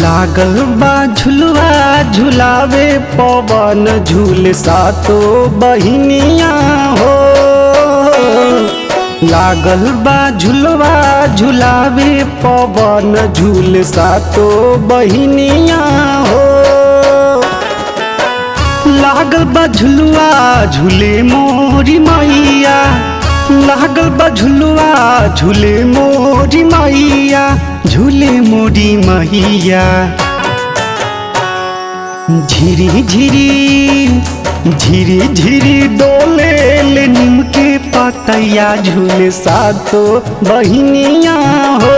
लागल बा झुलवा झुलावे पवन झूल सातो बहिनिया हो लागल बा झुलवा झुलावे पवन झूल सातो बहिनिया हो लागल बा झुलवा झूले मोरी मैया लागल बा झुलवा झूले मोरी मैया झूले मोरी मैया झिरी झिरी झिरी झिरी डोले ले नीम के पतैया झूले सातो बहिनिया हो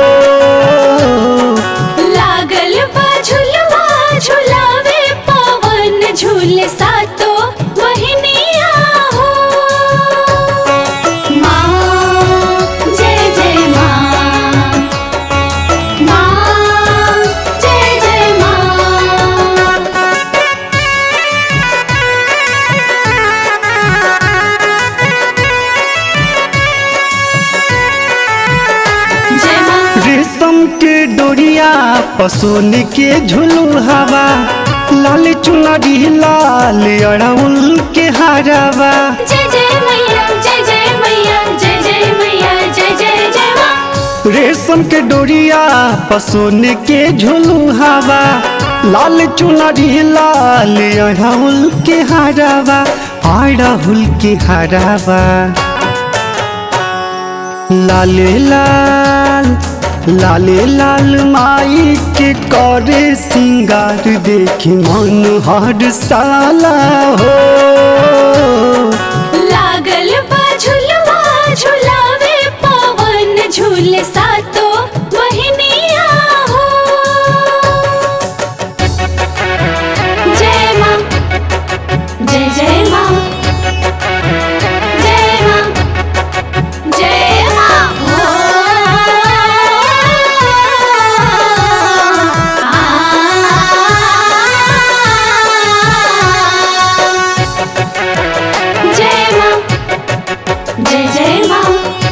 लागल बा झुलवा झुलावे पवन झूल सातो बहिनिया हो माँ जय जय माँ माँ जय जय माँ जय माँ रेशम के डोरिया पसोन के झुलू हवा लाल चुनरी लाल अड़उल के हरावा जय जय मैया जय जय मैया जय जय मैया जय जय जय माँ रेशम के डोरिया पसोन के झुलू हवा लाल चुनरी लाल अड़उल के हरावा अड़हुल के हरावा लाले लाल लाले लाल माई के करे सिंगार देखी मन हर साला हो लागल बा झुलवा झुलावे पवन झूल सातो बहिनिया हो जय माँ जय जय माँ जय माँ जय माँ जय माँ जय जय माँ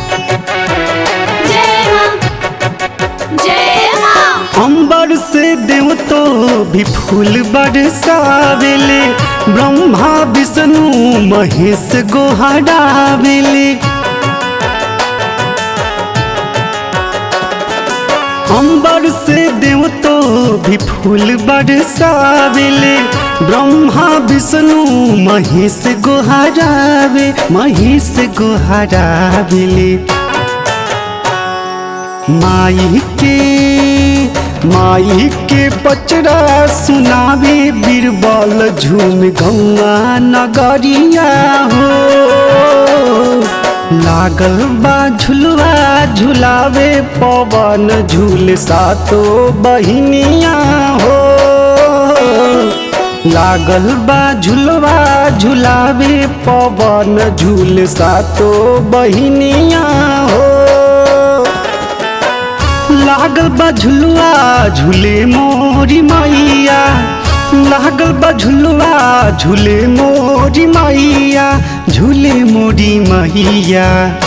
जय माँ जय माँ अंबर से देव तो भी फूल बरसावेले ब्रह्मा विष्णु महेश गोहरावेले अंबर से देव तो भी फूल बरसावेले ब्रह्मा विष्णु महेश गोहरावे महेश गोहरावेले माई के माई के पचरा सुनावे बीरबल झूम गौआ नगरिया हो लागल बा झुलवा झुलावे पवन झूल सातो बहिनिया हो लागल बा झुलवा झुलावे पवन झूल सातो बहिनिया हो लागल बा झुलुआ झूले मोरी मैया लागल बा झुलुआ झूले मोरी मैया झूले मोरी मैया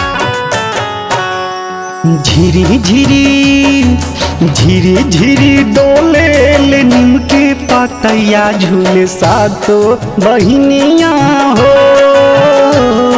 झिरी झिरी झिरी झिरी डोले ले नीम के पतैया झूले सातो बहिनिया हो